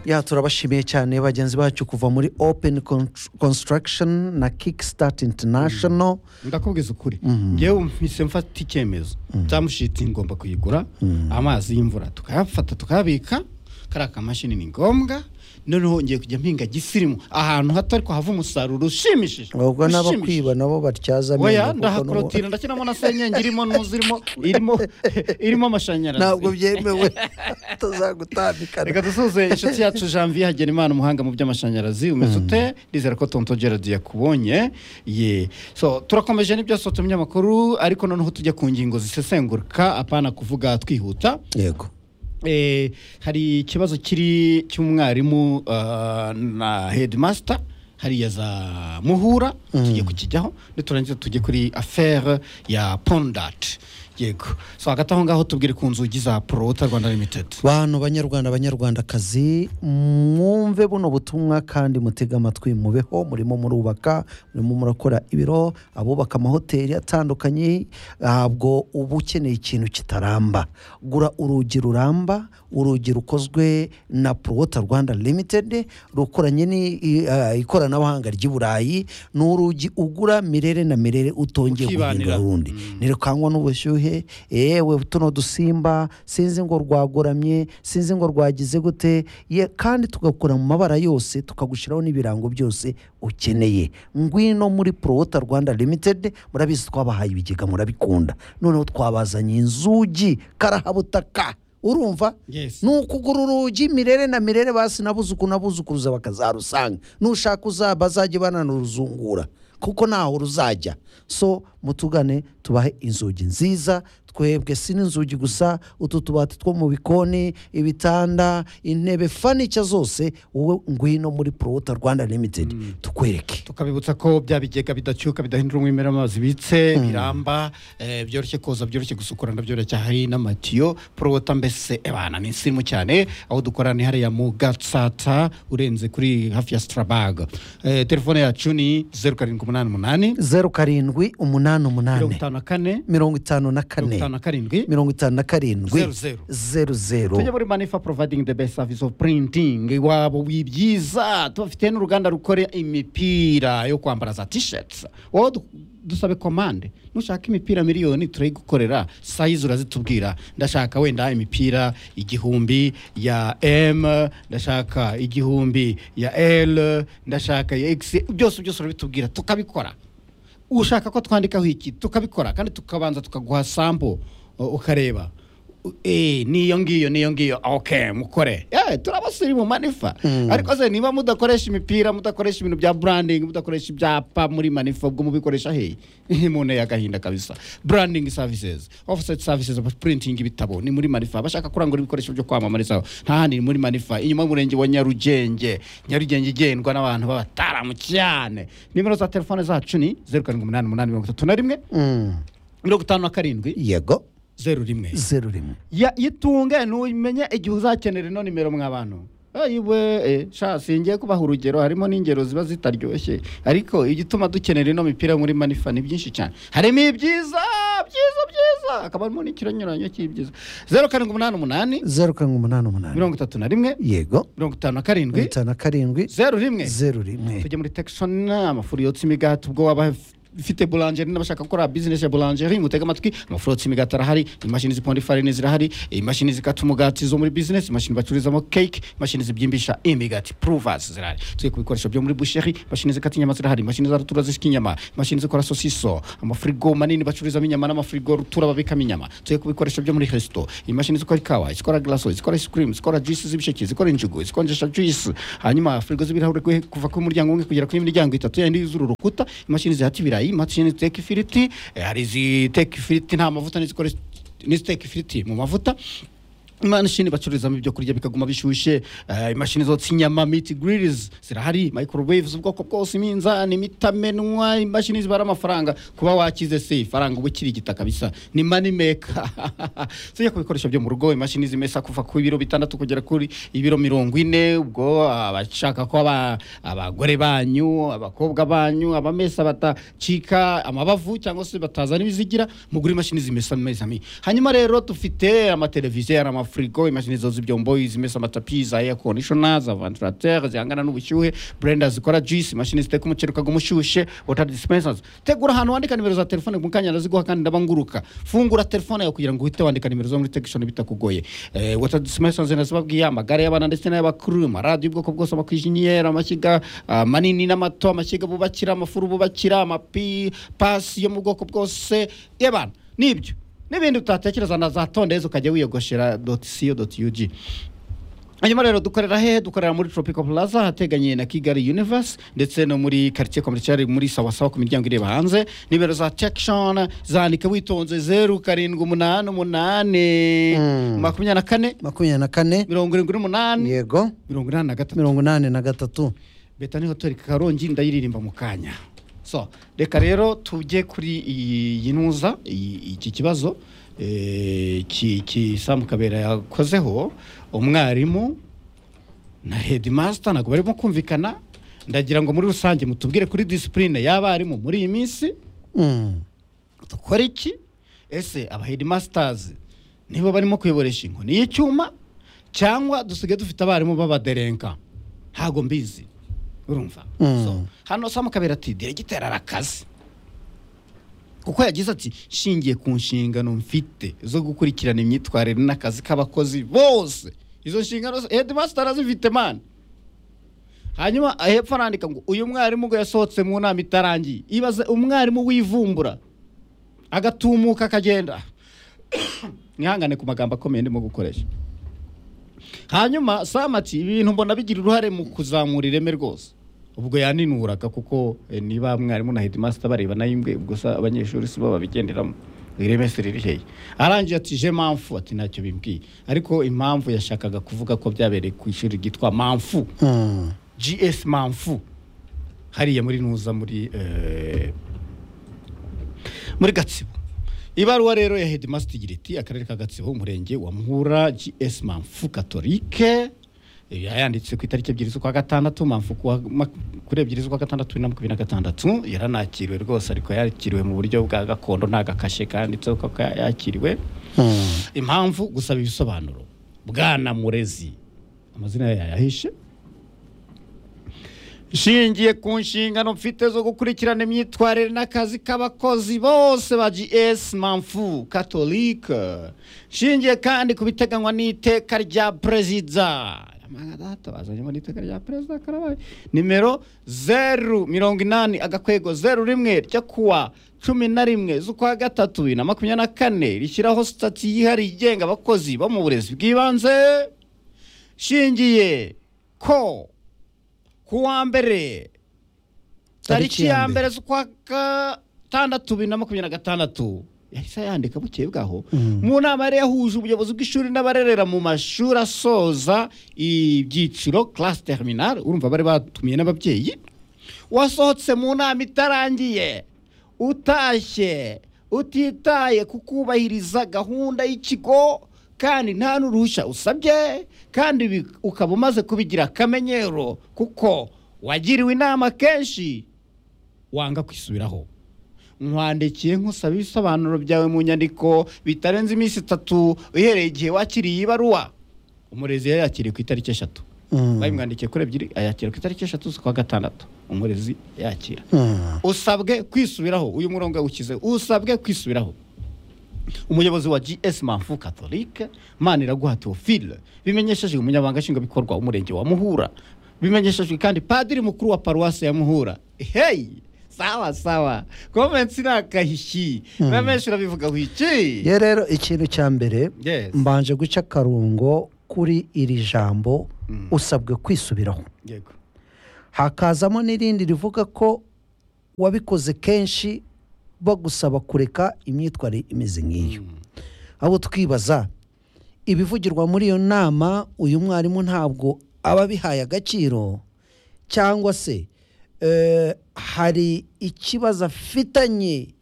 ya turabashimiye cyane bagenzi bacu kuva muri open Contr- construction na kickstart international ndakubwiza ukuri ngewe mpise mfata icyemezo tamushiti ngomba kuyigura amazi y'imvura tukayafata tukayabika kariya kamashini ni ngombwa noneho ngiye kujya mpinga gisirimu ahantu hato ariko hava umusaruro ushimishije ubwo ushimishije. n'abakwiba nabo batyaza amenyo oya kuko n'ubu- ndahakorotira ndashyiramo na senyenge irimo n'uzirimo irimo irimo amashanyarazi ntabwo byemewe tuzagutandikana reka dusuze inshuti yacu janvier hagenimana umuhanga mu by'amashanyarazi umeze ute ndizera ko tonto gerard yakubonye ye so turakomeje n'ibyasohotse mu binyamakuru ariko noneho tujya ku ngingo zisesengurika apana kuvuga twihuta yego Eh, hari ikibazo kiri cy'umwarimu ah, na headmaster hariya za muhura tugiye kukijyaho niturangiza tujye kuri affaire ya pondat yego so hagati aho ngaho tubwire ku nzugi za prota rwanda limited bantu banyarwanda banyarwandakazi mwumve buno butumwa kandi mutege amatwi mubeho murimo murubaka murimo murakora ibiro abubaka amahoteli atandukanye ntabwo uba ukeneye ikintu kitaramba gura urugi ruramba urugi rukozwe na prowota rwanda limited rukoranye n'ikoranabuhanga ry'i burayi ni urugi ugura mirere na mirere utongeye guhindura Ukibanira. rundi ntirukanywa n'ubushyuhe yewe tuno dusimba sinzi ngo rwagoramye sinzi ngo rwagize gute ye kandi tugakora mu mabara yose tukagushyiraho n'ibirango byose ukeneye ngwino muri prowota rwanda limited murabizi twabahaye ibigega murabikunda noneho twabazanye inzugi karahabutaka urumva Yes. ni ukugura urugi mirere na mirere basi nabuzuku nabuzukuruza bakazarusanga nushaka uzaba azajye bananuruzungura kuko ntaho ruzajya so mutugane tubahe inzugi nziza twebwe si n'inzugi gusa utu tubati two mu bikoni ibitanda intebe fanica zose wowe ngwino muri prowota rwanda limited tukwereke tukabibutsa ko bya bigega bidacyuka bidahindura umwimerere amazi bitse biramba eh, byoroshye koza byoroshye gusukura ndabyoroshye hari n'amatiyo porowota mbese ebana ni insimu cyane aho dukorana ni hariya mu gatsata urenze kuri hafi ya sitarabaga telefone yacu ni zeru karindwi umunani umunani zeru karindwi umunani mirongo umunani itanu na kane mirongo itanu na mirongo kane itanu na karindwi mirongo itanu na karindwi Zeru, zeru. zeru zeru tujya muri manifa providing the best service of printing iwabo w'ibyiza tubafite n'uruganda rukora imipira yo kwambara za t-shirts wowe du- dusabe komande nushaka imipira miliyoni turayigukorera sayizi urazitubwira ndashaka wenda imipira igihumbi ya m ndashaka igihumbi ya l ndashaka ya x byose byose urabitubwira tukabikora ushaka ko twandikaho iki tukabikora kandi tukabanza tukaguha sampo u- ukareba U- eh, niyo ngiyo niyo ngiyo ok mukore Eh, turabasiri mu manifa ariko se niba mudakoresha imipira mudakoresha ibintu bya branding mudakoresha ibyapa muri manifa ubwo mubikoresha hehe umuntu yagahinda kabisa branding services offset services printing ibitabo ni muri manifa bashaka kurangura ibikoresho byo kwamamarizaho nta handi ni muri manifa inyuma y'umurenge wa nyarugenge nyarugenge igendwa n'abantu b'abataramu cyane nimero za telefone zacu ni zeru karindwi umunani umunani mirongo itatu na rimwe Mm. mirongo itanu na karindwi yego zeru rimwe zeru rimwe ya itunge numenye igihe uzakenera ino nimero mwa bantu ayiwe eh, sha singiye kubaha urugero harimo n'ingero ziba zitaryoshye ariko igituma dukenera ino mipira muri manifa ni byinshi cyane harimo ibyiza byiza byiza hakaba harimo n'ikinyuranye cy'ibyiza zeru karindwi umunani umunani zeru karindwi umunani umunani mirongo itatu na rimwe yego mirongo itanu na mirongo karindwi itanu na karindwi zeru rimwe zeru rimwe tujya muri tekishoni amafuru yotsa imigati ubwo waba ufite bulangeri n'abashaka gukora bizinesi ya bulangeri mutega amatwi amafuru yotsa imigati arahari imashini ziponda ifarini zirahari imashini zikata umugati zo muri bizinesi imashini bacururizamo keke imashini zibyimbisha imigati puruvasi zirahari tujya ku bikoresho byo muri busheri imashini zikata inyama zirahari imashini za rutura zishyika inyama imashini zikora sosiso amafurigo manini bacururizamo inyama n'amafurigo rutura babikamo inyama tujya ku bikoresho byo muri resito imashini zikora ikawa zikora glaso zikora ice cream zikora juice z'ibisheke zikora injugu zikonjesha juice hanyuma firigo z'ibirahure kwe- kuva ku muryango umwe kugera kuri miryango itatu yandi yuzura urukuta imashini zihata ibirayi imashini ziteka ifiriti eh, hari iziteka ifiriti nta mavuta n'izikora n'iziteka ifiriti mu mavuta imashini bacururizamo ibyo kurya bikaguma bishyushye eh, imashini zotsa inyama miti grilizi zirahari microwaves ubwoko bwose iminzani imitamenwa imashini zibara amafaranga kuba wakize se ifaranga uba ukiri igitaka bisa ni money maker tujya ku bikoresho byo mu rugo imashini zimesa kuva ku biro bitandatu kugera kuri ibiro mirongo ine ubwo abashaka ko aba- abagore banyu abakobwa banyu abamesa batacika amabavu cyangwa se batazana ibizigira mugura imashini zimesa amezi abiri hanyuma rero dufite amateleviziyo amafu frigo imashini zoza ibyombo izimesa amatapi za air conditioner za ventilateur zihangana n'ubushyuhe blender zikora juice imashini ziteka umuceri ukaga umushyushye water dispensers tegura ahantu wandika nimero za telefone mu kanya ndaziguha kandi ndaba nguruka fungura telefone yawe kugira ngo uhite wandika nimero zo muri tekishoni bitakugoye Eh, water dispensers nazibabwiye amagare y'abana ndetse n'ay'abakuru amaradiyo y'ubwoko bwose amakwinjiniyeri amashyiga ah, manini n'amato amashyiga bubakira amafuru bubakira amapi pasi yo mu bwoko bwose y'abana nibyo n'ibindi utatekereza na za tondezi ukajya wiyogoshera doti siyo doti yuji hanyuma rero dukorera hehe dukorera muri tropical plaza ahateganye na kigali universe ndetse no muri quartier commercial muri sawasawa ku miryango ireba hanze nimero za tection zandike witonze zeru karindwi umunani umunani Mm. makumyabiri na kane makumyabiri na kane mirongo irindwi n'umunani yego mirongo inani na gatatu mirongo inani na gatatu beta ni hoteli karongi ndayiririmba mu kanya so reka rero tujye kuri iyi iyi ntuza iyi- iki kibazo eh, ki ki Sam Kabera yakozeho umwarimu na headmaster ntabwo barimo kumvikana ndagira ngo muri rusange mutubwire kuri disipurine y'abarimu muri iyi minsi Mm. dukora iki ese aba headmasters nibo barimo kuyoboresha inkoni y'icyuma cyangwa dusigaye dufite abarimu b'abaderenka ntago mbizi urumva Mm. So, hano samu kabera ati diregiteri arakaze kuko yagize ati nshingiye ku nshingano mfite zo gukurikirana imyitwarire n'akazi k'abakozi bose izo nshingano zo- headmaster azifite man hanyuma hepfo arandika ngo uyu mwarimu ngo yasohotse mu nama itarangiye ibaze umwarimu w'ivumbura agatumuka akagenda mwihangane ku magambo akomeye ndimo gukoresha hanyuma samati ibi bintu mbona bigira uruhare mu kuzamura ireme rwose ubwo yaninuraga kuko eh, niba mwarimu na headmaster bareba nayo imbwe ubwo se abanyeshuri si bo babigenderamo ireme si riri hehe arangije ati je mamfu ati ntacyo bimbwiye ariko impamvu yashakaga kuvuga ko byabereye ku ishuri ryitwa mamfu Mm. gs mamfu hariya muri nuza muri eh, muri gatsibo ibaruwa rero ya headmaster igira iti akarere ka gatsibo umurenge wa muhura gs mamfu katolike Eh, yayanditse ku itariki ebyiri z'ukwa gatandatu mamfu kuwa ma- kuri ebyiri z'ukwa gatandatu bibiri na makumyabiri na gatandatu yaranakiriwe rwose ariko yakiriwe mu buryo bwa gakondo nta gakashe kanditseho ko yakiriwe Mm. impamvu gusaba ibisobanuro bwana murezi amazina yayo yayahishe nshingiye ku nshingano mfite zo gukurikirana imyitwarire n'akazi k'abakozi bose ba gs mamfu katolike nshingiye kandi ku biteganywa n'iteka rya perezida Amanga data, bazanyemo n'iteka rya perezida karabaye nimero zeru mirongo inani agakwego zeru rimwe ryo kuwa cumi na rimwe z'ukwa gatatu bibiri na makumyabiri na kane rishyiraho sitati yihariye igenga abakozi bo mu burezi bw'ibanze shingiye ko kuwa mbere tariki ya mbere z'ukwa gatandatu bibiri na makumyabiri na gatandatu yahise yandika bukeye bwaho Mm. mu nama yari yahuje ubuyobozi bw'ishuri n'abarerera mu mashuri asoza ibyiciro classe terminale urumva bari batumiye n'ababyeyi wasohotse mu nama itarangiye utashye utitaye ku kubahiriza gahunda y'ikigo kandi nta n'uruhushya usabye kandi bi- ukaba umaze kubigira akamenyero kuko wagiriwe inama kenshi wanga kwisubiraho nkwandikiye nkusaba ibisobanuro byawe mu nyandiko bitarenze iminsi itatu uhereye igihe wakiriye ibaruwa umurezi yayakiriye ku itariki eshatu Mm. babimwandikiye kuri ebyiri ayakira ku itariki eshatu z'ukwa gatandatu umurezi yakira Mm. usabwe kwisubiraho uyu murongo yawukize usabwe kwisubiraho umuyobozi wa gs manfu katolike maniraguha teophile bimenyeshejwe umunyamabanga nshingwabikorwa w'umurenge wa muhura bimenyeshejwe kandi padiri mukuru wa paruwasi ya muhura heyi sawa sawa komensi ni akahishi Mm. na menshi urabivugaho iki ye rero ikintu cya mbere Yes. mbanje guca akarungo kuri iri jambo Mm. usabwe kwisubiraho yego hakazamo n'irindi rivuga ko wabikoze kenshi bagusaba kureka imyitwarire imeze nk'iyo Mm. abo twibaza ibivugirwa muri iyo nama uyu mwarimu ntabwo aba abihaye agaciro cyangwa se eh, hari ikibazo afitanye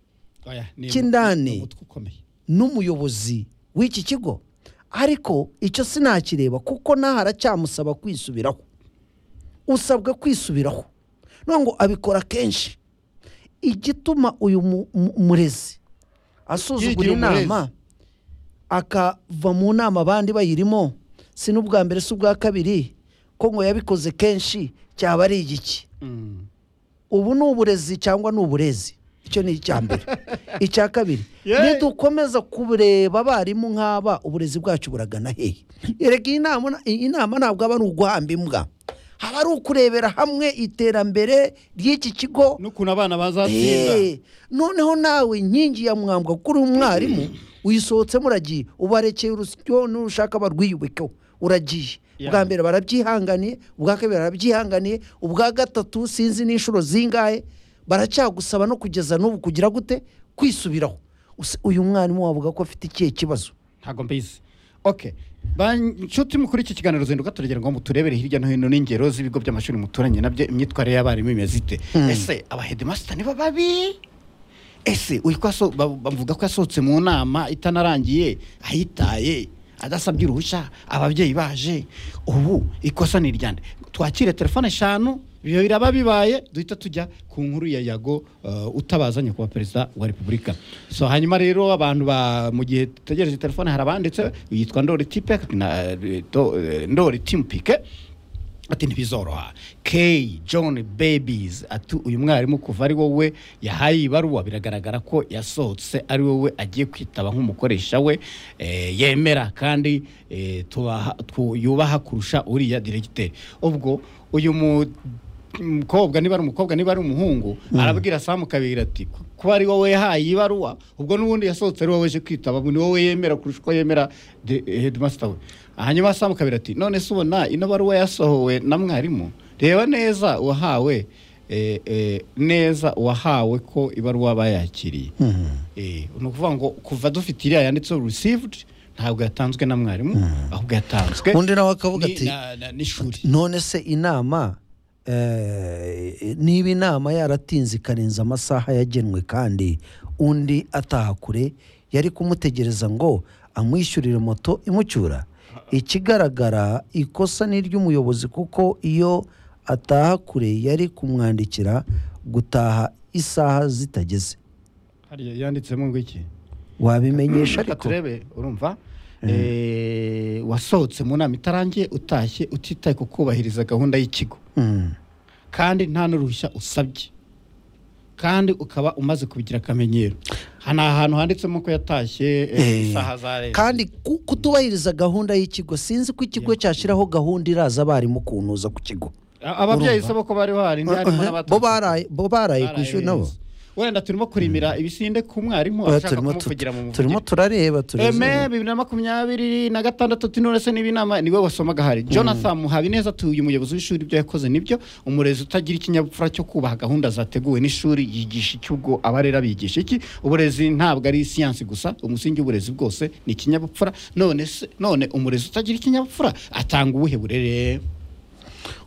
Oya, ni- Kindani. ni umutwe ukomeye n'umuyobozi w'iki kigo ariko icyo sinakireba kuko naho aracyamusaba kwisubiraho usabwa kwisubiraho none ngo abikora kenshi igituma uyu mu- mu- murezi asuzugura Yigira umurezi. inama akava mu nama abandi bayirimo si n'ubwa mbere si ubwa kabiri ko ngo yabikoze kenshi cyaba ari igiki Mm. ubu ni uburezi cyangwa ni uburezi icyo ni icya mbere icya kabiri Yeah. nidukomeza kureba abarimu nk'aba uburezi bwacu buragana hehe erega iyi nama- iyi nama ntabwo aba ari uguhamba imbwa haba ari ukurebera hamwe iterambere ry'iki kigo n'ukuntu abana bazatsinda Eh, noneho nawe inkingi ya mwambwa kuri umwarimu uyisohotsemo uragiye ubarekeye urusyo n'urushaka barwiyubekeho uragiye Yeah. ubwa mbere barabyihanganiye ubwa kabiri barabyihanganiye ubwa gatatu sinzi n'inshuro zingahe baracyagusaba no kugeza n'ubu kugira gute kwisubiraho Usi- uyu mwarimu wavuga ko afite ikihe kibazo ntabwo mbizi okay Ba- nshuti mukuru iki kiganiro zinduka turagera ngo muturebere hirya no hino n'ingero z'ibigo by'amashuri muturanye nabyo imyitwarire y'abarimu imeze ite ese abahedimasita niba babi ese uyu ko aso- ba- bavuga ko yasohotse mu nama itanarangiye ayitaye adasabye uruhushya ababyeyi baje ubu ikosa ni iryande twakire telefone eshanu ibyo biraba bibaye duhita tujya ku nkuru ya yago uh, utabaza nyakubahwa perezida wa repubulika so hanyuma rero abantu ba mu gihe dutegereje telefone hari abanditse yitwa ndori tipe na eh, Do- eh, ndori timupike ati ntibizoroha k john babies ati uyu mwarimu kuva ari wowe yahaye ibaruwa biragaragara ko yasohotse ari wowe agiye kwitaba nk'umukoresha we eh, yemera kandi eh, tubaha- tu- yubaha kurusha uriya diregiteri ubwo uyu mu- mukobwa niba ari umukobwa niba ari umuhungu arabwira samu kabiri ati kuba ari wowe yahaye ibaruwa ubwo n'ubundi yasohotse ari wowe aje kwitaba ni wowe yemera kurusha uko yemera de- eh, headmaster we hanyuma samu kabiri ati none se ubona ino baruwa yasohowe na mwarimu reba neza uwahawe eh, eh, neza uwahawe ko ibaruwa bayakiriye Eh, ni ukuvuga ngo kuva dufite iriya yanditseho received ntabwo yatanzwe na mwarimu ahubwo yatanzwe undi nawe akavuga ni- ati na- na- n'ishuri none se inama eh, niba inama yaratinze ikarenza amasaha yagenwe kandi undi ataha kure yari kumutegereza ngo amwishyurire moto imucyura ikigaragara ikosa ni iry'umuyobozi kuko iyo ataha kure yari kumwandikira gutaha isaha zitageze hariya yanditsemo ngo iki wabimenyesha Reka ariko turebe urumva Eh, wasohotse mu nama itarangiye utashye utitaye ku kubahiriza gahunda y'ikigo Mm. kandi nta n'uruhushya usabye kandi ukaba umaze kubigira akamenyero Ha- ni ahantu handitsemo ko yatashye eh, Eh, isaha za leta kandi ku- kutubahiriza gahunda y'ikigo sinzi ko ikigo cyashyiraho gahunda iraza abarimu kuntuza ku kigo A- ababyeyi urumva. sabo ko bari bahari harimo n'abaturutse- bo baraye bo baraye ku baraye ishuri nabo beza. wenda turimo kurimira ibisinde ku mwarimu Oya, ashaka turimo tu- kumuvugira mu turimo muvugire turareba eme turareba bibiri na makumyabiri na gatandatu ati none se niba inama niwe wasomaga hari jonathan muhabineza atuye umuyobozi w'ishuri ibyo yakoze nibyo umurezi utagira ikinyabupfura cyo kubaha gahunda zateguwe n'ishuri yigisha iki ubwo abarera bigisha iki uburezi ntabwo ari siyansi gusa umusingi w'uburezi bwose ni ikinyabupfura none se none umurezi utagira ikinyabupfura atanga ubuhe burere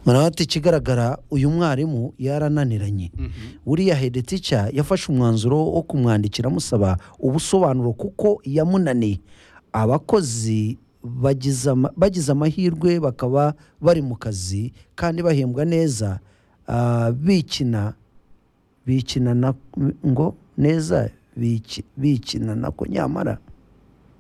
murabona ati ikigaragara uyu mwarimu yarananiranye buriya hedetica yafashe umwanzuro wo kumwandikira amusaba ubusobanuro kuko yamunaniye abakozi bagize ama- bagize amahirwe bakaba bari mu kazi kandi bahembwa neza ah, bikina bikina na ngo neza biki- bikina nako nyamara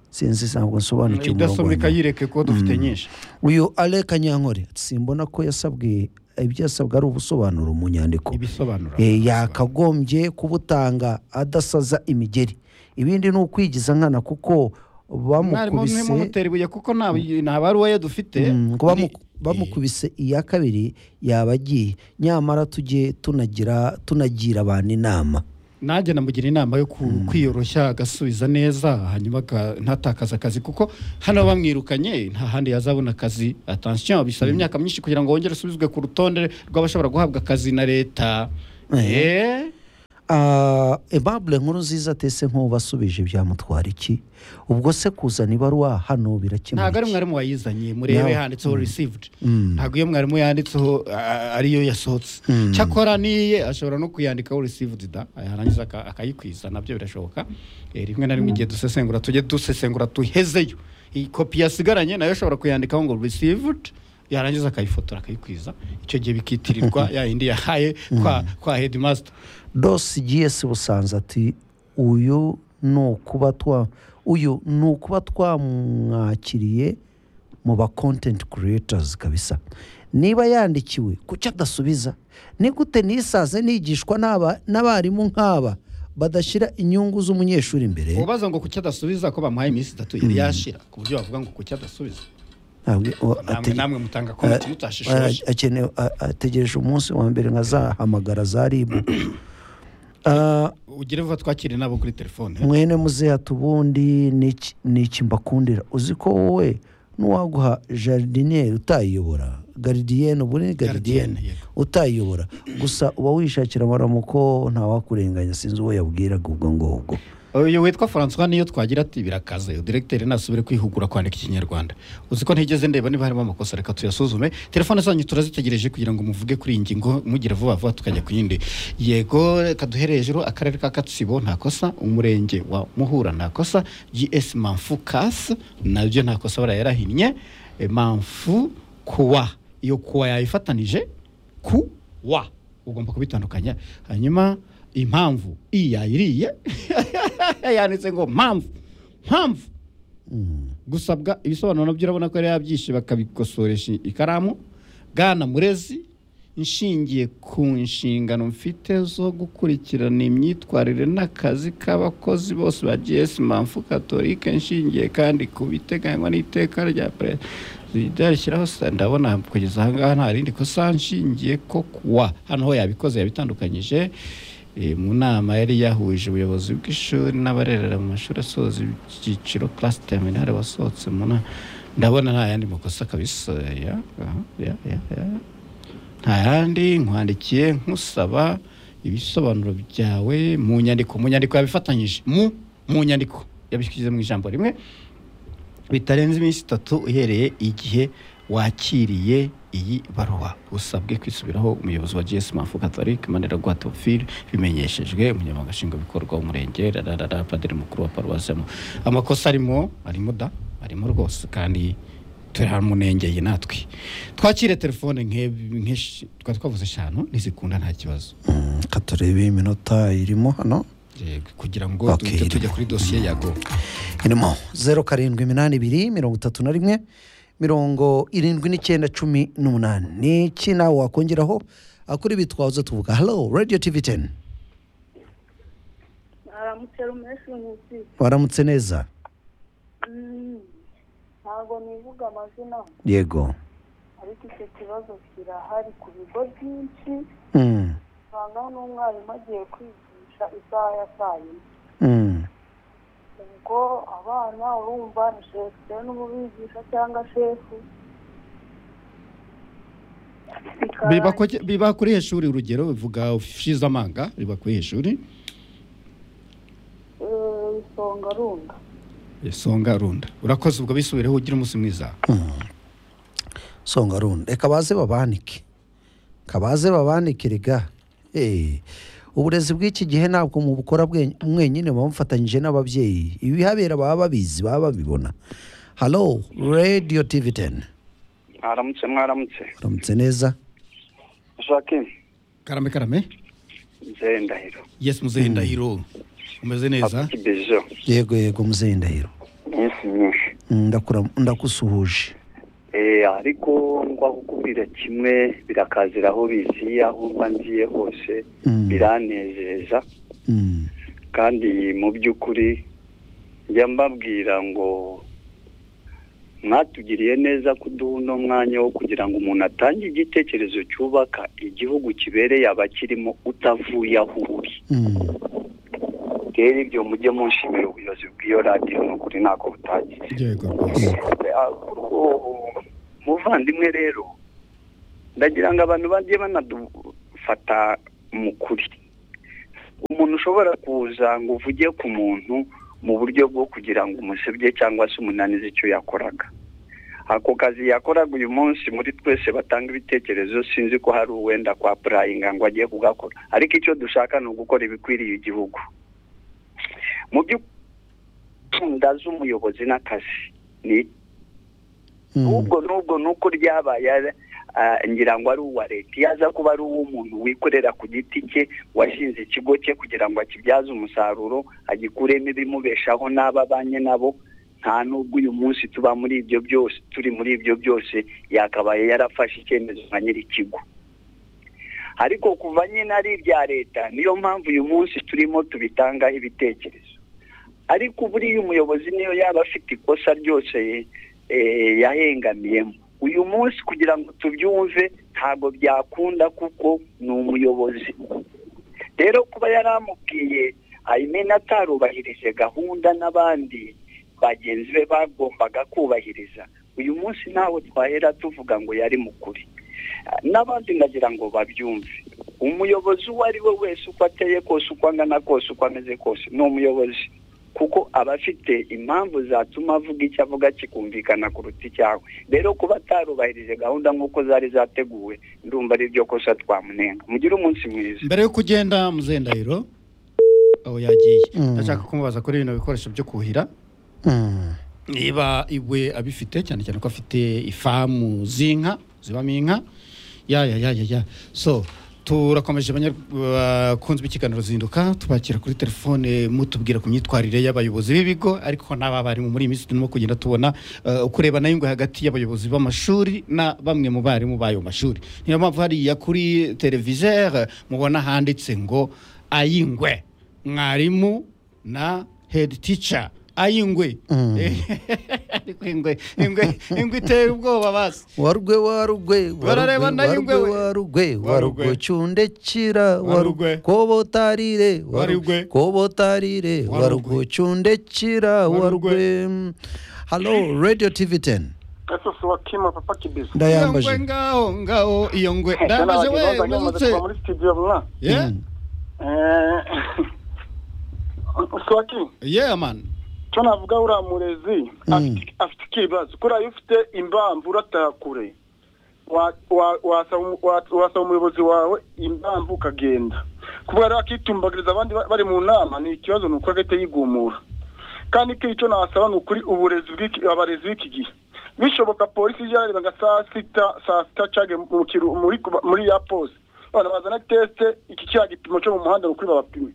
sinzi ntabwo nsobanukiwe umurongo wa idasomeka nyuma. yireke kuko dufite nyinshi uyu ale kanyankore simbona ko yasabwe ibyo yasabwe ari ubusobanuro mu nyandiko ibisobanura Eh, yakagombye kubutanga adasaza imigeri ibindi ni ukwigiza nkana kuko mwarimu bamukubise mwimumutera ibuye kuko nta nta baruwa ye dufite Mm, ngo bamu- Ni- bamukubise iya kabiri yaba agiye nyamara tujye tunagira tunagira abantu inama nanjye namugira inama yo ku- kwiyoroshya agasubiza neza hanyuma aga- ntatakaze akazi kuko hano bamwirukanye nta handi yazabona akazi atansiyo bisaba imyaka myinshi kugira ngo wongere usubizwe ku rutonde rw'abashobora guhabwa akazi na leta Eh, Ah, Aimable nkuru nziza tese nk'ubasubije byamutwara iki ubwo se kuzana ibaruwa hano birakemura ntabwo ari iki? mwarimu wayizanye murebe No. handitseho received Mm. ntabwo iyo mwarimu yanditseho a- ariyo yasohotse Mm. cyakora n'iye ashobora no kuyandikaho received da yarangiza aka- akayikwiza nabyo birashoboka Eh, rimwe na rimwe igihe dusesengura tujye dusesengura tuhezeyo iyi kopi yasigaranye nayo ashobora kuyandikaho ngo received yarangiza akayifotora akayikwiza icyo gihe bikitirirwa ya yindi yahaye kwa, kwa headmaster Dos GS Busanza ati uyu ni ukuba twa uyu ni ukuba twamwakiriye mu ba kontenti creators kabisa niba yandikiwe kuki adasubiza ni gute nisaze nigishwa n'aba- n'abarimu nk'aba badashyira inyungu z'umunyeshuri imbere ubaza ngo kuki adasubiza ko bamuhaye iminsi itatu yari yashira ku buryo bavuga ngo kuki adasubiza Ntabwo- o- namwe atege- namwe mutanga komenti mutashishoje a- akeneye- a- ategereje umunsi wa mbere nkazahamagara za ribu Ah, ugire vuba twakire nabo kuri telefone mwene muzeya tubundi n'iki- n'iki mbakundira uzi ko wowe n'uwaguha jardiniere utayiyobora garidiyene ubu ni garidiyene Gardienne, yego. utayiyobora gusa uba wishakira amaramuko ntawakurenganya sinzi uwo yabwiraga ubwo ngubwo uyu witwa francois niyo twagira ati birakaze direkteri nasubire kwihugura kwandika ikinyarwanda uzi ko ntigeze ndeba niba harimo amakosa reka tuyasuzume telefone zanyu turazitegereje kugira ngo muvuge kuri iyi ngingo mugira vuba vuba tukajya ku yindi yego reka duhere hejuru akarere ka katsibo nta kosa umurenge wa muhura nta kosa gs manfu kas nabyo nta kosa barayarahinnye E, manfu kuwa iyo kuwa yayifatanije ku wa ugomba kubitandukanya hanyuma impamvu i yayiriye yanditse ngo mpamvu mpamvu gusabwa ibisobanuro nabyo urabona ko yari yabyishe bakabikosoresha ikaramu bwana murezi inshingiye ku nshingano mfite zo gukurikirana imyitwarire n'akazi k'abakozi bose ba gs mpamvu katolika nshingiye kandi ku biteganywa n'iteka rya perezida rishyiraho sa- ndabona kugeza aha ngaha nta rindi kosa nshingiye ko kuwa hano ho yabikoze yabitandukanyije Eh, mu nama yari yahuje ubuyobozi bw'ishuri n'abarerera mu mashuri asoza ibyiciro class terminale wasohotse mu nama ndabona nta yandi makosa kabisa ya, aha, ya, ya, ya. nta yandi nkwandikiye nkusaba ibisobanuro byawe mu nyandiko mu nyandiko yabifatanyije mu mu nyandiko yabishyize mu ijambo rimwe bitarenze iminsi itatu uhereye igihe wakiriye iyi baruwa usabwe kwisubiraho umuyobozi wa gs mafu catholic manira guatofil bimenyeshejwe umunyamabanga nshingwabikorwa w'umurenge rarara padiri mukuru wa paruwasi ya Mu- amakosa arimo arimo da arimo rwose kandi turamunengeye natwe twakire telefone nk'ebi- nk'eshi- twari twavuze eshanu ntizikunda nta kibazo Mm, reka turebe iminota irimo hano Yego, kugira ngo Okay, duhite tujya irimo. kuri dosiye ya go irimo zeru karindwi iminani ibiri mirongo itatu na rimwe mirongo irindwi n'icyenda cumi n'umunani ni iki nawe wakongeraho akuri bitwazo tuvuga halo radiyo tivi teni aramutse rumeshi nkusi waramutse neza Mm, ntabwo nivuga amazina yego ariko icyo kibazo kirahari ku bigo byinshi Mm, usanga n'umwarimu agiye kwigisha isaha ya saa yine mm, ubwo abana urumva ni shefite n'umubigisha cyangwa shefu biba ku- biba kuri heshuri urugero bivuga ushize amanga biba kuri heshuri Eh, isonga runda songa runda urakoze ubwo bisubireho ugira umunsi mwiza songa runda reka baze babanike kabaze babanike rega Eh, uburezi bw'iki gihe ntabwo mubukora bwe- mwenyine muba mufatanyije n'ababyeyi ibihabera baba babizi baba babibona halo radiyo tivi teni mwaramutse mwaramutse uramutse neza jacqueline karame karame nzeye ndahiro yes muzehe ndahiro umeze neza kibejo yego yego muzehe ndahiro iminsi myinshi Mm, ndakura- ndagusuhuje Eh, ariko ngwa kukubwira kimwe birakazira aho biziye aho mba ngiye hose Mm. biranezeza Mm, kandi mu by'ukuri njya mbabwira ngo mwatugiriye neza kuduha uno mwanya wo kugira ngo umuntu atange igitekerezo cyubaka igihugu kibereye abakirimo utavuye aho uri mm, rero ibyo mujye munshimira ubuyobozi bw'iyo radiyo ni ukuri ntabwo butagize yego rwose muvandimwe rero ndagira ngo abantu bajye banadufata mu kuri umuntu ushobora kuza ngo uvuge ku muntu mu buryo bwo kugira ngo umusebye cyangwa se umunanize icyo yakoraga ako kazi yakoraga uyu munsi muri twese batanga ibitekerezo sinzi ko hari uwenda kwa purayinga ngo agiye kugakora ariko icyo dushaka ni ugukora ibikwiriye igihugu mu by'ukunda z'umuyobozi n'akazi ni mm, ubwo n'ubwo nuko ryabaye ah, ngira ngo ari uwa leta iyo aza kuba ari uw'umuntu wikorera ku giti cye washinze ikigo cye kugira ngo akibyaze umusaruro agikuremo ibimubeshaho n'abanye nabo nta n'ubwo uyu munsi tuba muri ibyo byose turi muri ibyo byose yakabaye yarafashe icyemezo nka nyir'ikigo ariko kuva nyine ari ibya leta niyo mpamvu uyu munsi turimo tubitangaho ibitekerezo ariko buriya umuyobozi niyo yaba afite ikosa ryose eh, yahengamiyemo uyu munsi kugira ngo tubyumve ntabwo byakunda kuko ni umuyobozi rero kuba yaramubwiye ayimena atarubahirije gahunda n'abandi bagenzi be bagombaga kubahiriza uyu munsi ntawe twahera tuvuga ngo yari mukuri Ah, n'abandi ndagira ngo babyumve umuyobozi uwo ari we wese uko ateye kose uko angana kose uko ameze kose ni umuyobozi kuko aba afite impamvu zatuma avuga icyo avuga kikumvikana kuruta icyawe rero kuba atarubahirije gahunda nk'uko zari zateguwe ndumva ari byo kosa twamunenga mugire umunsi mwiza mbere yo kugenda muzendahiro aho yagiye Mm. ndashaka kumubaza kuri bino bikoresho byo kuhira Mm. niba iwe abifite cyane cyane ko afite ifamu z'inka zibamo inka ya ya ya ya ya so turakomeje banyakunzi b'ikiganiro zinduka tubakira kuri telefone mutubwira ku myitwarire y'abayobozi b'ibigo ariko n'abarimu muri iyi minsi turimo kugenda tubona eh, kureba nayo ngo hagati y'abayobozi b'amashuri na bamwe mu barimu b'ayo mashuri niyo mpamvu hariya kuri televisere mubona handitse ngo ayingwe mwarimu na hedi tica ayingwe Mm. ariko ingwe ingwe ingwe itera ubwoba basi warugwe warugwe Barareba warugwe, nayo ingwe we. warugwe Warugwe. warugwe cundekira Warugwe. warugwe kobotarire Warugwe. warugwe kobotarire Warugwe. warugwe cundekira Warugwe. warugwe Hello Radio TV 10 gasosi wa kima papa iyo kibizo ngwe ndayambaje ngaho ngaho iyo ngwe ndambaje we mazutse muri studio mwa ye Mm. eh swaki ye man cyo navuga uriya murezi afite- afite ikibazo kuriya iyo ufite imbamvu urataha kure wa- wa- wasaba umu- wa- wasaba umuyobozi wawe imbamvu ukagenda kuvuga rero akitumbagiriza abandi ba- bari mu nama ni ikibazo ni uko agahita yigumura kandi ko icyo nasaba ni ukuri uburezi bw'iki abarezi b'iki gihe bishoboka polisi ijya yarebaga saa sita saa sita cage mu kiru- muri kuba- muri ya pose abana bazana tesite iki cya gipimo cyo mu muhanda ni ukuri babapime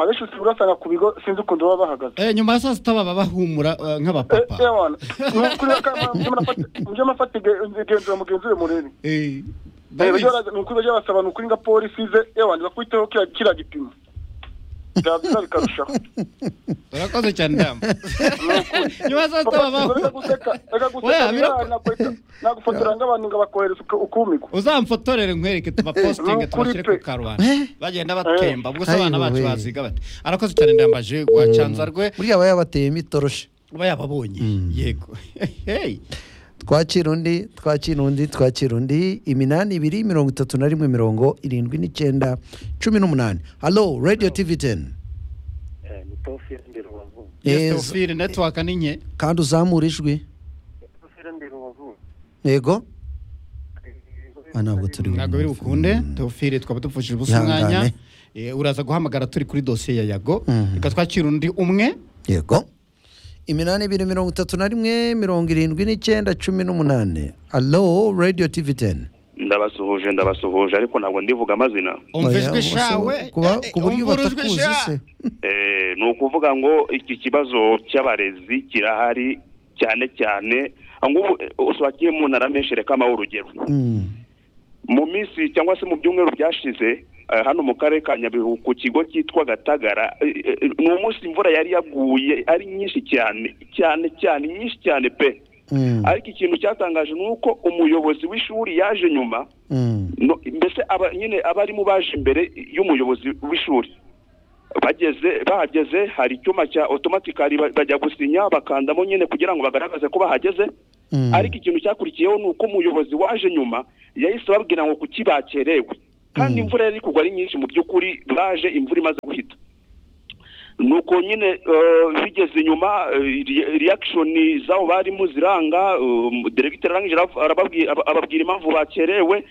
abenshi usibwa ugasanga ku bigo sinzi ukuntu baba bahagaze Eh, nyuma ya saa sita baba bahumura eh, nk'abapapa mujye mufata igenzura mugenzi we murebe Eh, Eh, Davis, bajya bara- ni ukuri bajya basaba ni ukuri nga polisi ze ewani bakwiteho kiriya- kiriya gipimo byaba byiza bikarushaho urakoze cyane damu nyuma ya saa sita baba bahumura Oya, birako- nagufotora nk'abantu ngo bakohereza uku- ukumigwa uzamfotorere nkwereke tubapositinge Eh, nukuri tubashyire pe. ku karubanda Eh. bagenda batemba ubwo se Ayiwe. abana bacu baziga bati arakoze cyane ndambaje rwe buriya aba yabateyemo itoroshi uba yababonye yego hey twakira undi twakira undi twakira undi iminani ibiri mirongo itatu na rimwe mirongo irindwi n'icyenda cumi n'umunani Hello Radio TV 10 ni tofi ndi rubavu yes Yes. Theophile network ni nke kandi uzamura ijwi tofi ndi rubavu yego Ah, ntabwo turi ntabwo biri bukunde Theophile twaba dupfushije ubusa Ihangane. umwanya Eh, uraza guhamagara turi kuri dosiye ya yago Mhm. reka twakira undi umwe yego iminani ibiri mirongo itatu na rimwe mirongo irindwi n'icyenda cumi n'umunani alo radiyo tivi teni ndabasuhuje ndabasuhuje ariko ntabwo ndivuga amazina umva ijwi shawe kuba Eh, eh, ku buryo umva urujwi batakuzi sha. se Eh, ni ukuvuga ngo iki kibazo cy'abarezi kirahari cyane cyane ngubu usobakiye mu ntara menshi reka mpahe urugero Mm. mu minsi cyangwa se mu byumweru byashize eh, hano mu karere ka nyabihu ku kigo cyitwa gatagara eh, eh, ni umunsi imvura yari yaguye ari nyinshi cyane cyane cyane nyinshi cyane pe Mm. ariko ikintu cyatangaje ni uko umuyobozi w'ishuri yaje nyuma Mm. no, mbese aba- nyine abarimu baje imbere y'umuyobozi w'ishuri bageze bahageze hari icyuma cya otomatikari ba- bajya gusinya bakandamo nyine kugira ngo bagaragaze ko bahageze Mm. ariko ikintu cyakurikiyeho ni uko umuyobozi waje nyuma yahise ababwira ngo kuki bakerewe kandi Mm. imvura yari kugwa ari nyinshi mu by'ukuri baje imvura imaze guhita nuko nyine eh, bigeze inyuma eh, re- reaction z'abo barimo ziranga um, directeur arangije arav- arababwi- aba- ababwira impamvu bakerewe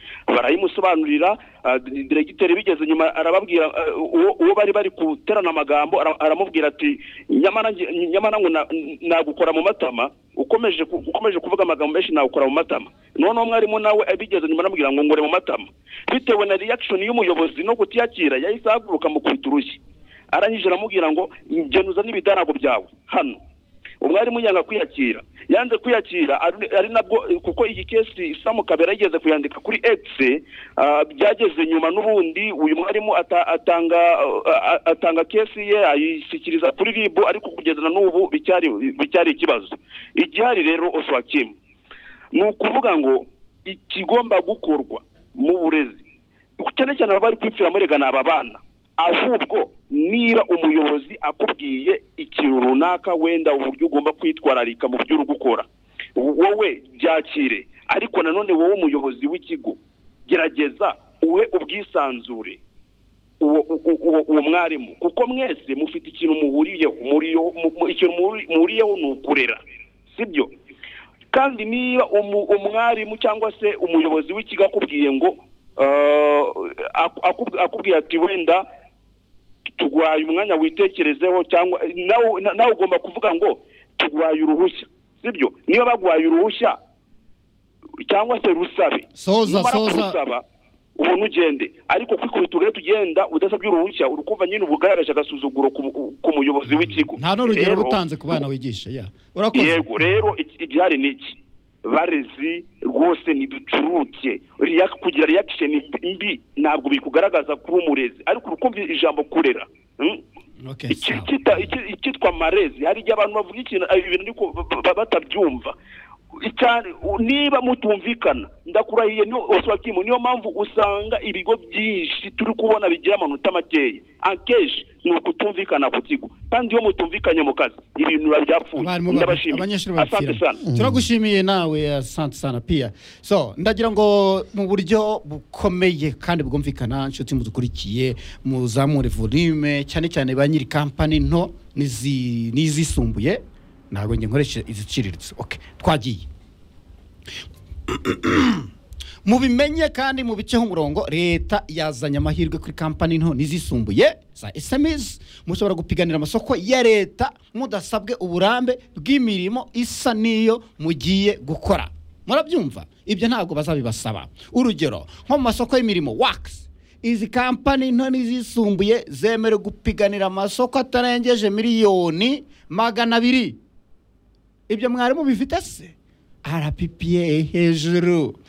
barayimusobanurira ah, di- directeur bigeze inyuma arababwira eh, uwo uwo bari bari guterana amagambo ara- aramubwira ati nyamara nge- nyamara ngo na- nagukora mu matama ukomeje ku- ukomeje kuvuga amagambo menshi nagukora mu matama noneho mwarimu nawe abigeze inyuma aramubwira ngo ngore mu matama bitewe na reaction y'umuyobozi no kutiyakira yahise ahaguruka mukubita urushyi arangije aramubwira ngo genuza n'ibidarago byawe hano umwarimu yanga kwiyakira yanze kwiyakira ari- ari nabwo kuko iyi kesi samu kabera yigeze kuyandika kuri x ah, byageze nyuma n'ubundi uyu mwarimu ata- atanga ah, ah, atanga kesi ye ayishyikiriza kuri rib ariko kugeza na n'ubu bicyari bicyari ikibazo igihari rero oswakimu ni ukuvuga ngo ikigomba gukorwa mu burezi cyane cyane abari kwipfira muri gana aba bana ahubwo niba umuyobozi akubwiye ikintu runaka wenda uburyo ugomba kwitwararika mu byo uri gukora wowe byakire ariko nanone wowe umuyobozi w'ikigo gerageza uwe ubwisanzure uwo uwo- uwo- uwo mwarimu kuko mwese mufite ikintu muhuriyeho muriyeho- mu- mu- ikintu muri- muhuriyeho ni ukurera sibyo kandi niba umu- umwarimu cyangwa se umuyobozi w'ikigo akubwiye ngo eh, aku- akub- akubwiye ati wenda tugwaye umwanya witekerezeho cyangwa nawe nawe ugomba kuvuga ngo tugwaye uruhushya sibyo niba bagwaye uruhushya cyangwa se rusabe soza Numara soza kurusaba ubona ugende ariko kwikubita urere tugenda udasabye uruhushya uri kumva nyine uba ugaragaje agasuzuguro ku mu- ku muyobozi w'ikigo nta n'urugero Rero- rutanze ku bana wigisha ya urakoze yego rero iki- igihari ni iki barezi rwose ntiducuruke Reac- kugira reaction mbi ntabwo bikugaragaza kuba umurezi ariko urukumva ijambo kurera Mm? okay Iki- sawa kita- iki- icyitwa marezi hari igihe abantu bavuga ikintu ayo bintu ariko ba- ba- batabyumva Icyari- u- niba mutumvikana ndakurahiye ni oswakimu niyo mpamvu usanga ibigo byinshi turi kubona bigira amanota makeya akenshi ni ukutumvikana ku kigo kandi iyo mutumvikanye mu kazi ibintu biba byapfuye abarimu ba- ndabashimiye abanyeshuri asante babifira sana turagushimiye nawe asante sana pia so ndagira ngo mu buryo bukomeye kandi bwumvikana inshuti mudukurikiye muzamure volume cyane cyane ba nyiri kampani nto n'izi- n'izisumbuye ntabwo njye nkoresha iziciriritse okay twagiye mubimenye kandi mu bice h'umurongo leta yazanye amahirwe kuri kampani nto n'izisumbuye za sms mushobora gupiganira amasoko ya leta mudasabwe uburambe bw'imirimo isa n'iyo mugiye gukora murabyumva ibyo ntabwo bazabibasaba urugero nko mu masoko y'imirimo wakisi izi kampani nto n'izisumbuye zemerewe gupiganira amasoko atarengeje miliyoni magana abiri ibyo mwarimu bifite se rppa hejuru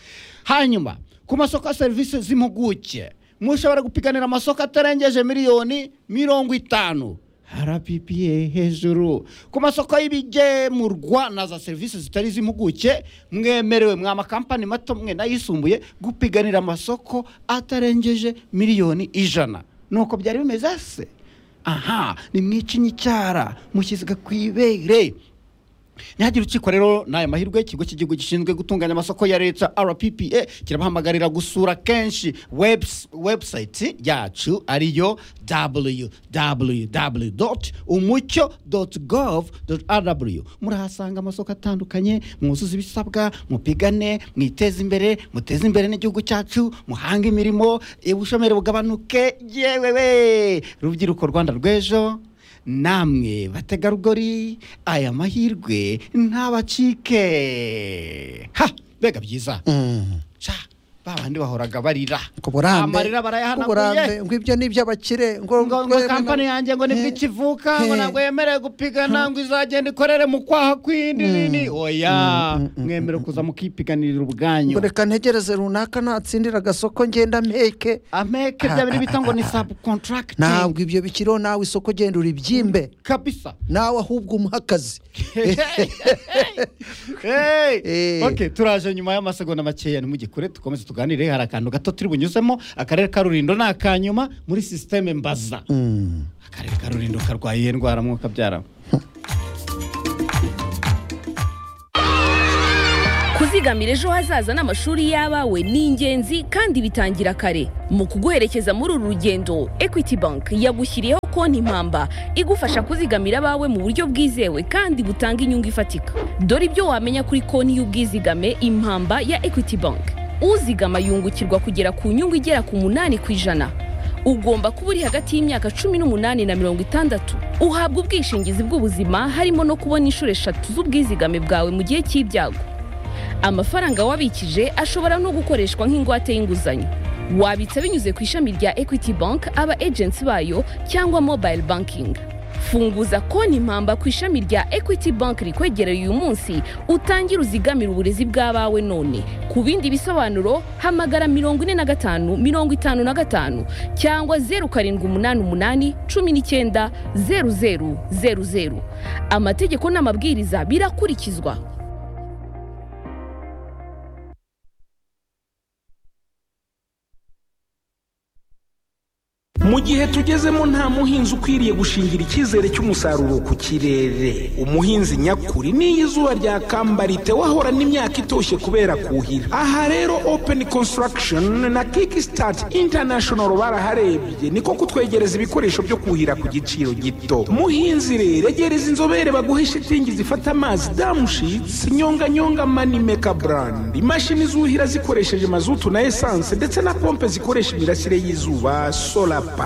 hanyuma ku masoko ya serivisi z'impuguke mushobora gupiganira amasoko atarengeje miliyoni mirongo itanu rppa hejuru ku masoko y'ibigemurwa na za serivisi zitari iz'impuguke mwemerewe mwa makampani mato mwe n'ayisumbuye gupiganira amasoko atarengeje miliyoni ijana nuko byari bimeze se aha nimwice inyicyara mushyiziga ku ibere ntihagire urukiko rero ni aya mahirwe ikigo cy'igihugu gishinzwe gutunganya amasoko ya leta rppa kirabahamagarira gusura kenshi webs- website yacu ariyo www umucyo gov rw murahasanga amasoko atandukanye mwuzuze ibisabwa mupigane mwiteze imbere muteze imbere n'igihugu cyacu muhange imirimo ubushomeri bugabanuke yewewe rubyiruko rwanda rw'ejo namwe bategarugori aya mahirwe ntabacike ha mbega byiza Mm. ca ba bandi bahoraga barira ku burambe amarira ku burambe barayahanaguye ngo ibyo ni iby'abakire ngo ngo kampani yanjye ngo nibwo Eh, ikivuka ngo eh. ntabwo yemerewe gupigana ngo izagenda ikorere mu kwaha kw'indi nini oya Mm, mm, mm, mwemere kuza mukipiganirira ubwanyu ngo reka ntegereze runaka natsindira agasoko ngenda mpeke ameke bya bindi bita ngo ni subcontracting ntabwo ibyo bikiriho nawe isoko genda uribyimbe kabisa nawe ahubwo umuha akazi hey. Eh. okay, turaje nyuma y'amasegonda makeya ntimugikure tukomeze tuganire hari akantu gato turi bunyuzemo akarere ka rurindo ni akanyuma muri sisiteme mbaza Mm. akarere ka rurindo karwaye iyihe ndwara mwuka byara kuzi kwigamira ejo hazaza n'amashuri y'abawe ni ingenzi kandi bitangira kare mu kuguherekeza muri uru rugendo equity bank yagushyiriyeho konti impamba igufasha kuzigamira abawe mu buryo bwizewe kandi butanga inyungu ifatika dore ibyo wamenya kuri konti y'ubwizigame impamba ya equity bank uzigama yungukirwa kugera ku nyungu igera ku munani ku ijana ugomba kuba uri hagati y'imyaka cumi n'umunani na mirongo itandatu uhabwa ubwishingizi bw'ubuzima harimo no kubona inshuro eshatu z'ubwizigame bwawe mu gihe cy'ibyago amafaranga wabikije ashobora no gukoreshwa nk'ingwate y'inguzanyo wabitsa binyuze ku ishami rya equity bank aba agency bayo cyangwa mobile banking funguza konti impamba ku ishami rya equity bank rikwegereye uyu munsi utangire uzigamire uburezi bw'abawe none ku bindi bisobanuro hamagara mirongo ine na gatanu mirongo itanu na gatanu cyangwa zeru karindwi umunani umunani cumi n'icyenda zeru zeru zeru zeru amategeko n'amabwiriza birakurikizwa mu gihe tugezemo nta muhinzi ukwiriye gushingira icyizere cy'umusaruro ku kirere umuhinzi nyakuri n'iyo izuba ryakamba ritewe ahorana imyaka itoshye kubera kuhira aha rero open construction na kickstart international baraharebye niko kutwegereza ibikoresho byo kuhira ku giciro gito muhinzi rero egereza inzobere baguhe shitingi zifata amazi damushitsi nyonganyonga manimeka brand imashini zuhira zikoresheje mazutu na esanse ndetse na pompe zikoresha imirasire y'izuba solar pampa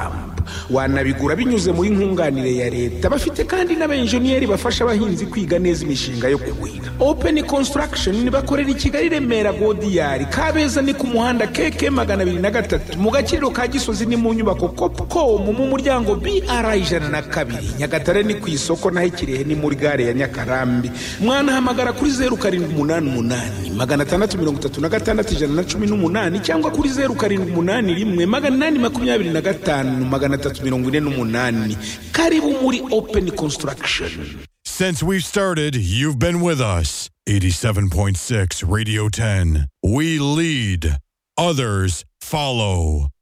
wanabigura binyuze muri nkunganire ya leta bafite kandi n'abenjeniyeri bafasha abahinzi kwiga neza imishinga yo kuhira open construction bakorera i kigali remera godiyari kabeza ni ku muhanda keke magana abiri na gatatu mu gakiriro ka gisozi ni mu nyubako copcom mu muryango br ijana na kabiri nyagatare ni ku isoko naho ikirehe ni muri gare ya nyakarambi mwanahamagara kuri zeru karindwi umunani umunani magana atandatu mirongo itatu na gatandatu ijana na cumi n'umunani cyangwa kuri zeru karindwi umunani rimwe magana inani makumyabiri na gatanu magana atatu mirongo ine n'umunani karibu muri open construction Since we've started, you've been with us. 87.6 Radio 10. We lead, others follow.